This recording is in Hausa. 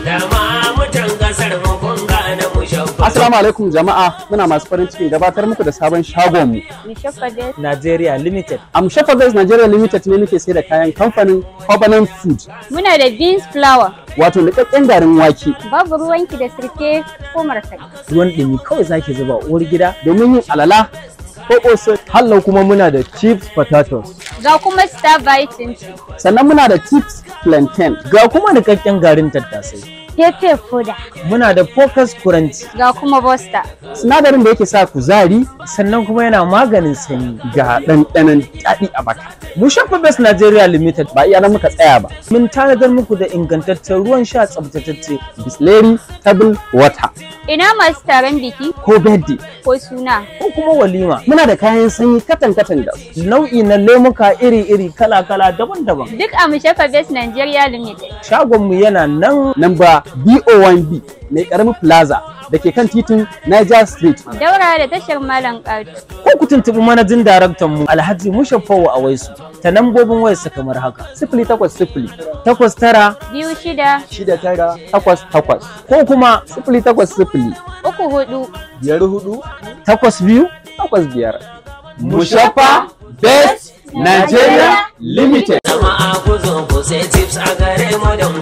da ma mutan kasar mu kun gane mu shabba Assalamu alaikum jama'a muna masu farin cikin gabatar muku da sabon shagon mu. Nigeria Limited. Am Shepherd's Nigeria Limited ne muke sai da kayan kamfanin Covenant Food Muna da beans flour, wato niƙaƙƙen garin wake babu ruwanki da sirke ko markaɗe. Ruwan ɗumi kawai zaki zuba uwar gida. domin yin alala ko ƙosai. Hallau kuma muna da chips potatoes. Ga kuma star biting, Sannan muna da tips plantain. Ga kuma niƙaƙƙen garin tattasai. pepe foda, Muna da focus kuranci. ga kuma bosta. Sinadarin da yake sa kuzari Sannan kuma yana maganin sanyi. ga ɗanɗanon daɗi a baka. Mu shafa Best Nigeria Limited Ba iya nan muka tsaya ba. mun tanadar muku da ingantaccen ruwan sha tsabtatacce Bisleri table water Ina masu taron biki ko birthday. ko suna. ko kuma walima. Muna da kayan sanyi katan-katan da Nau'i na lemuka iri-iri kala-kala daban-daban. Duk a Mushafa Best Nigeria Limited. Shagonmu yana nan namba BO1B mai ƙaramin plaza da ke kan titin Niger Street. Daura da tashar Malam Ƙato. ko ku tuntuɓi manajin daraktan mu Alhaji Mushafawu a waisu ta nambobin wayarsa kamar haka. Sifili takwas sifili Takwas tara Biyu shida, Shida tara, takwas takwas ko kuma sifili takwas sifili uku hudu, biyar hudu, takwas biyu takwas biyar. Mushafa Best Nigeria Limited. jama'a ku zo ku sai tips a gare mu don